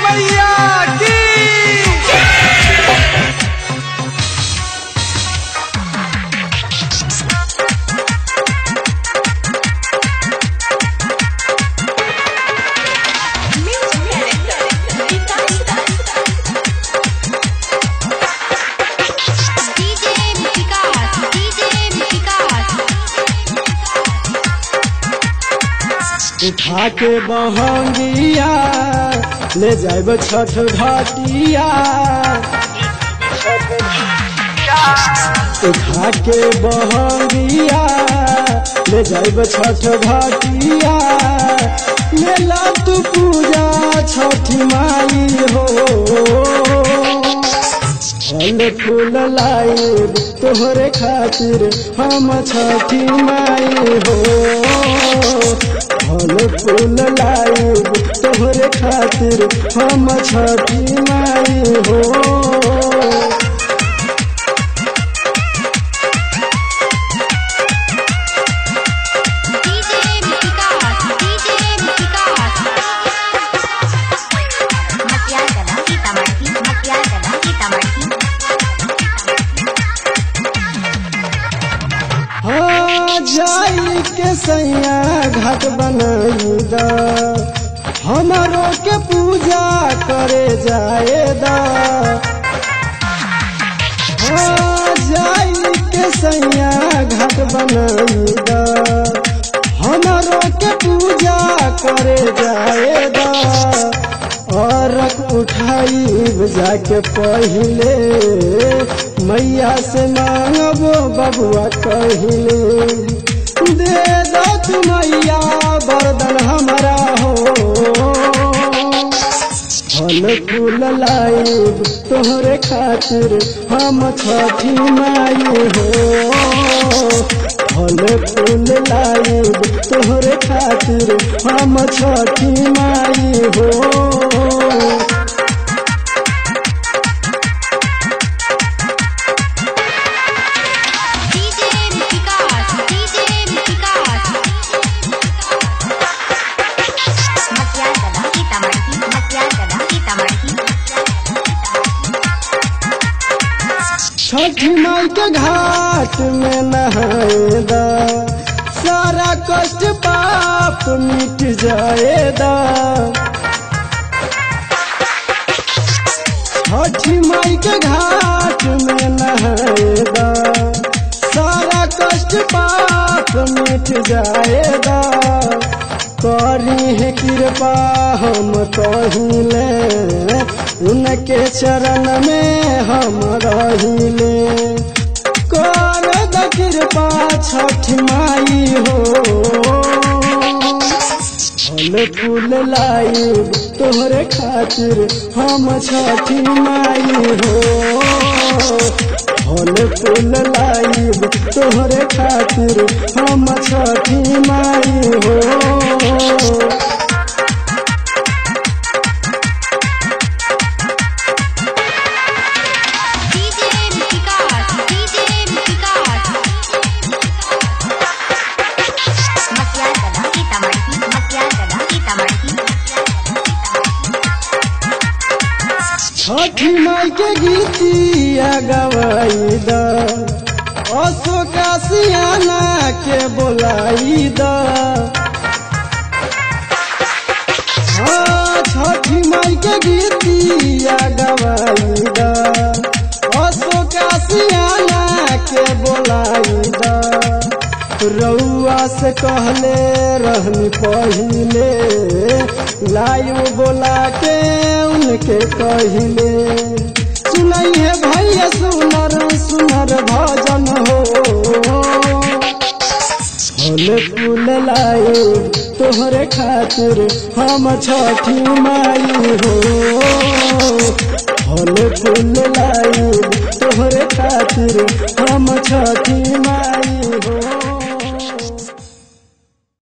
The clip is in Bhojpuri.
मैया की DJ Vikas, DJ Vikas. उठा के बहंगिया ले जाब छठ घाटिया उठा के बहंगिया ले जाब छठ घाटिया मेला तू पूजा छठी माई हो फल फूल लाइब तोहरे खातिर हम छठी माई हो फल फूल लाइब तोहरे खातिर हम छठी माई हो DJ Vikas, DJ Vikas. Masyadala, kita marti, masyadala, kita marti. हाँ जाई के सैया घाट बनाई दा हमारो के पूजा करे जाए दा हाँ जाई के सैया घाट बनाई दा हमारो के पूजा करे जाए दा और उठाई जाके पहिले मैया से मांगबो बबुआ कहिले दे दो तू मैया बरदन हमारा हो फल फूल लाइब तोहरे खातिर हम छठी माई हो फल फूल लाइब तोहरे खातिर हम छठी माई हो DJ Vikas, DJ Vikas. Masyadala, kita marti, masyadala, kita marti. छठी माई के घाट में नहाएदा सारा कष्ट पाप मिट जाएदा छठी माई के घाट में नहाएदा सारा कष्ट पाप मिट जाएदा करी है कृपा हम कहिले उनके चरण में हम रहिले कर द कृपा छठ माई हो फल फूल लाइब तोहरे खातिर हम छठी माई हो फल फूल लाइब तोहरे खातिर हम छठी माई हो DJ Vikas, DJ Vikas. Masyadala, kita marti, masyadala, kita marti. छठी माई के गीतिया गवाई द अशोका सियाना के बोलाई द हाँ छठी माई के गीतिया गवाई द अशोका सियाना के बोलाई द रउआ से कहले रहनी पहिले लाइव बोला के उनके कहिले सुनई है भैया सुनर सुनर भजन हो फल फूल लाए तोहरे खातिर हम छठी माई हो फल फूल लाए तोहरे खातिर हम छठी